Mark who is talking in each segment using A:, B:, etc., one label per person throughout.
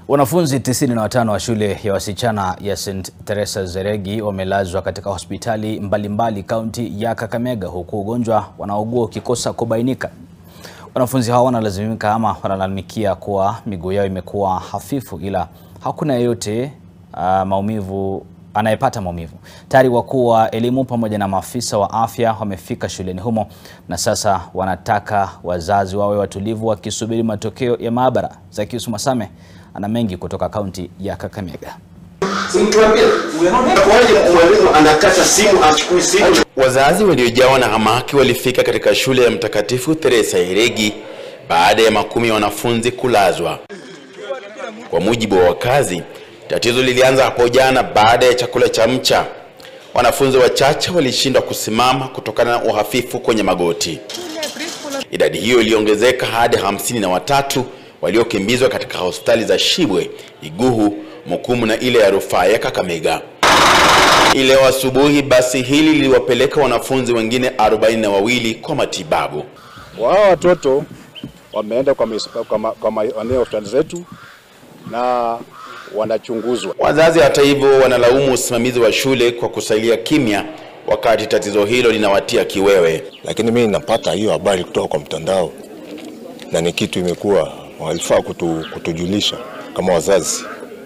A: Wanafunzi 95 wa shule ya wasichana ya St. Teresa Zeregi wamelazwa katika hospitali mbalimbali kaunti ya Kakamega huku ugonjwa wanaougua ukikosa kubainika. Wanafunzi hao wanalazimika ama wanalalamikia kuwa miguu yao imekuwa hafifu ila hakuna yeyote uh, maumivu anayepata maumivu. Tayari wakuu wa elimu pamoja na maafisa wa afya wamefika shuleni humo na sasa wanataka wazazi wawe watulivu wakisubiri matokeo ya maabara. Zakius Masame ana mengi kutoka kaunti ya Kakamega.
B: Wazazi waliojawa na hamaki walifika katika shule ya Mtakatifu Teresa Iregi baada ya makumi ya wanafunzi kulazwa. Kwa mujibu wa wakazi, tatizo lilianza hapo jana baada ya chakula cha mcha. Wanafunzi wachache walishindwa kusimama kutokana na uhafifu kwenye magoti. Idadi hiyo iliongezeka hadi hamsini na watatu waliokimbizwa katika hospitali za Shibwe, Iguhu, Mukumu na ile ya rufaa ya Kakamega. Leo asubuhi basi hili liliwapeleka wanafunzi wengine arobaini na wawili kwa matibabu.
C: Wao watoto wameenda kwa mis- kwa ma- kwa maeneo hospitali zetu na wanachunguzwa.
B: Wazazi hata hivyo wanalaumu usimamizi wa shule kwa kusalia kimya wakati tatizo hilo linawatia kiwewe.
D: lakini mimi napata hiyo habari kutoka kwa mtandao na ni kitu imekuwa walifaa kutu, kutujulisha kama wazazi.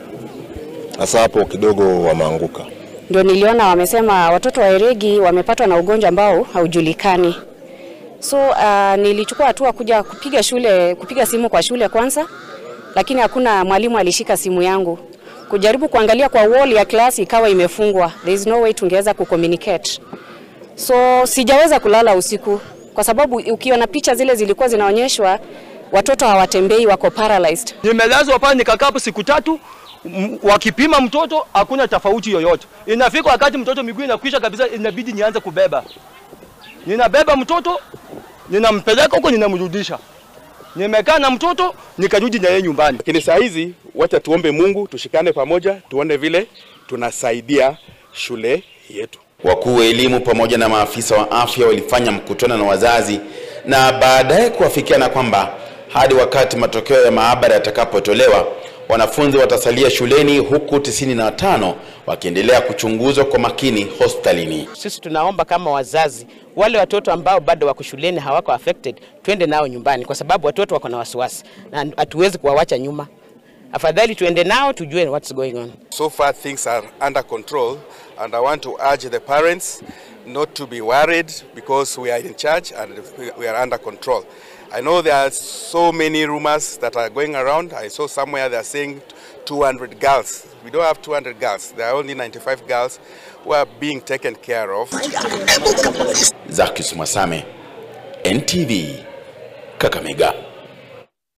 D: Sasa hapo kidogo wameanguka.
E: Ndio niliona wamesema watoto wa Eregi wamepatwa na ugonjwa ambao haujulikani. So uh, nilichukua hatua kuja kupiga shule, kupiga simu kwa shule kwanza, lakini hakuna mwalimu alishika simu yangu. Kujaribu kuangalia kwa wall ya klasi ikawa imefungwa. There is no way tungeweza kucommunicate. So sijaweza kulala usiku kwa sababu ukiona picha zile zilikuwa zinaonyeshwa watoto hawatembei, wako paralyzed.
F: Nimelazwa pale nikakaa hapo siku tatu, m- wakipima mtoto hakuna tofauti yoyote. Inafika wakati mtoto miguu inakwisha kabisa, inabidi nianze kubeba. Ninabeba mtoto, ninampeleka huko, ninamrudisha. Nimekaa na mtoto, nikarudi na yeye nyumbani.
G: Lakini saa hizi wacha tuombe Mungu, tushikane pamoja, tuone vile tunasaidia shule yetu.
B: Wakuu wa elimu pamoja na maafisa wa afya walifanya mkutano na wazazi na baadaye kuafikiana kwamba hadi wakati matokeo ya maabara yatakapotolewa wanafunzi watasalia shuleni huku 95 wakiendelea kuchunguzwa kwa makini hospitalini.
H: Sisi tunaomba kama wazazi, wale watoto ambao bado wako shuleni hawako affected, twende nao nyumbani, kwa sababu watoto wako na wasiwasi na hatuwezi kuwawacha nyuma. Afadhali tuende nao tujue what's going on.
G: So far things are under control and I want to urge the parents not to be worried because we are in charge and we- we are under control. I know there are so many rumors that are going around. I saw somewhere they are saying 200 girls. We don't have 200 girls. There are only 95 girls who are being taken care of.
B: Zakius Masame, NTV, Kakamega.